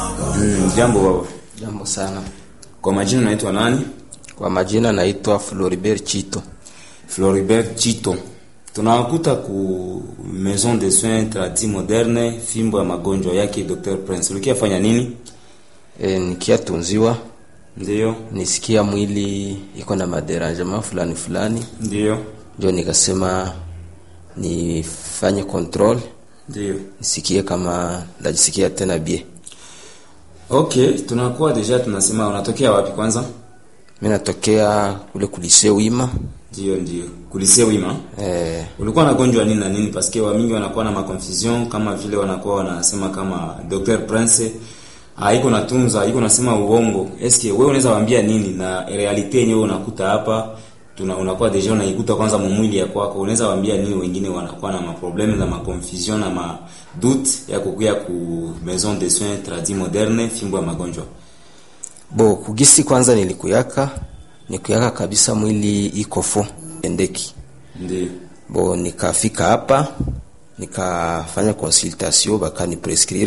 Mm, jambo baba. Jambo sana. Kwa majina unaitwa nani? Kwa majina naitwa Floribert Chito. Floribert Chito. Tunawakuta ku Maison de Soins Tradis Moderne, fimbo ya magonjwa yake Dr. Prince. Ulikia fanya nini? E, nikiatunziwa Ndio, nisikia mwili iko na maderangement fulani fulani, ndio, ndio nikasema nifanye control ndio. nisikie kama ndajisikia tena bie. Okay, tunakuwa deja tunasema unatokea wapi kwanza? Mimi natokea kule kulise wima Ndio, ndio. Kulise wima. e, Ulikuwa unagonjwa nini na nini? Paske wa mingi wanakuwa na maconfusion kama vile wanakuwa wanasema kama Dr. Prince haiko natunza, haiko nasema uongo. Eske wewe unaweza waambia nini na realite yenyewe unakuta hapa tuna unakuwa deja unaikuta kwanza mumwili ya kwako, unaweza waambia nini wengine wanakuwa na maprobleme na maconfusion na ma doute ya kukuya ku Maison de Soins Tradis Moderne fimbo ya magonjwa. bo kugisi kwanza nilikuyaka nikuyaka kabisa mwili iko fo endeki Ndio. bo nikafika hapa nikafanya consultation bakani prescrire